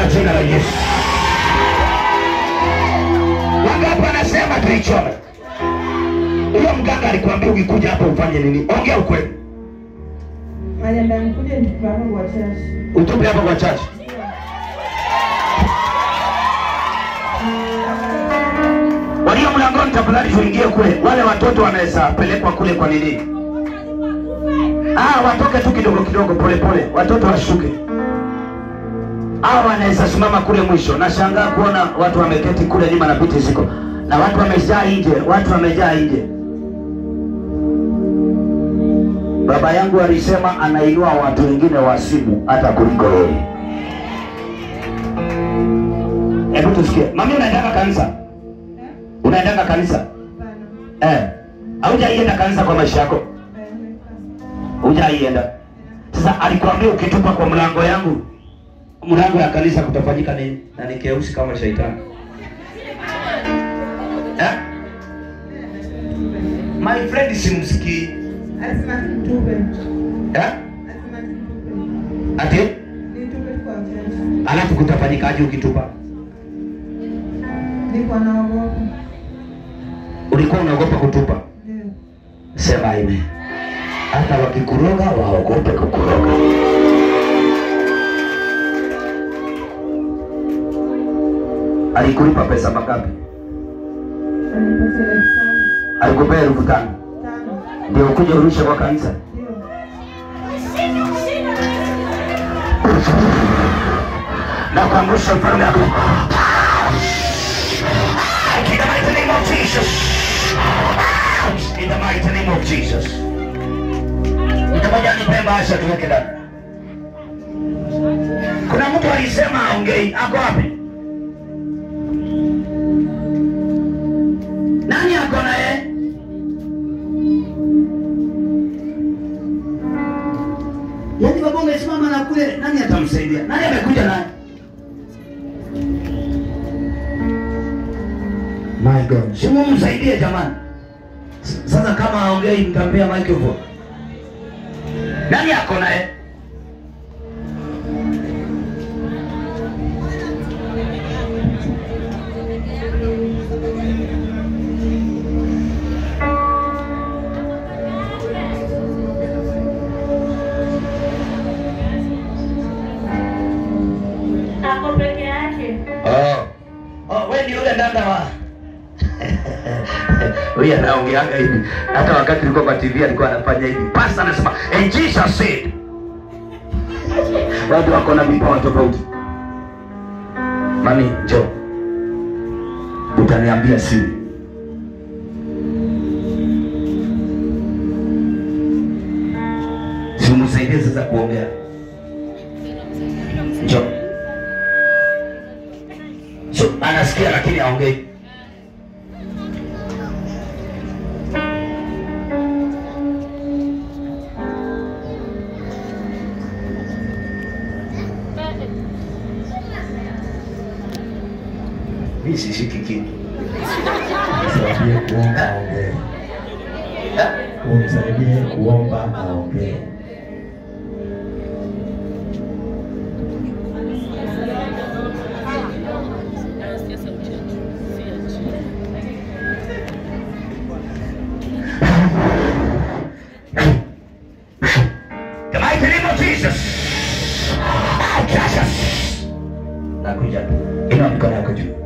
katika jina la Yesu. Wangapi wanasema tuichome? Huyo mganga alikwambia ukikuja hapa ufanye nini? Ongea ukweli. Aliambia nikuje nitupe hapo kwa church. Utupe hapa kwa chache. Walio mlangoni tafadhali tuingie kule. Wale watoto wanaweza pelekwa kule kwa nini? Ah, watoke tu kidogo kidogo pole pole. Watoto washuke. Hao wanaweza simama kule mwisho. Nashangaa kuona watu wameketi kule nyuma na viti ziko. Na watu wamejaa nje, watu wamejaa nje. Baba yangu alisema anainua watu wengine wasimu hata kuliko yeye. Hebu tusikie. Mami unaendanga kanisa? Unaendanga kanisa? Hapana. Eh. Haujaienda kanisa kwa maisha yako? Eh, Hujaienda. Sasa alikwambia ukitupa kwa mlango yangu, mlango ya kanisa kutafanyika nini? Na ni keusi kama shaitani. Eh? My friend simsikii. Alisema nitupe. Eh? Alisema nitupe. Ati Nitupe tu kwa church. alafu kutafanyikaje ukitupa? Niko naogopa. Ulikuwa unaogopa kutupa? Ndio. Sema amen. Hata wakikuroga waogope kukuroga. Alikulipa pesa mangapi? Alinipatia elfu tano. Alikupea elfu tano Tano. ndio ukuje urushe kwa kanisa. Ndio. na kuangusha mfalme wako. In the mighty name of Jesus. In the mighty name of Jesus. Mtamoja nipe bahasha tuweke ndani. Kuna mtu alisema aongei, ako wapi? Nani ako na yeye? Yaani baba umesimama na kule, nani atamsaidia? Nani amekuja naye? My God. Si mumsaidie jamani. S- Sasa kama aongei mtampea microphone. Nani ako naye? Ako peke yake. Oh. Oh, wewe ni yule dada wa Huyu anaongeaga hivi. Hata wakati nilikuwa kwa TV alikuwa anafanya hivi. Pastor anasema, "And Jesus said." Watu wako na vipawa tofauti. Mami, njoo. Utaniambia siri. Si umsaidie sasa kuongea. Njoo. So, anasikia lakini aongei. Mimi sishiki kitu. Unisaidie kuomba aongee. Unisaidie kuomba aongee. The mighty name of Jesus. Ah, Jesus. Nakuja. Inua mikono yako juu.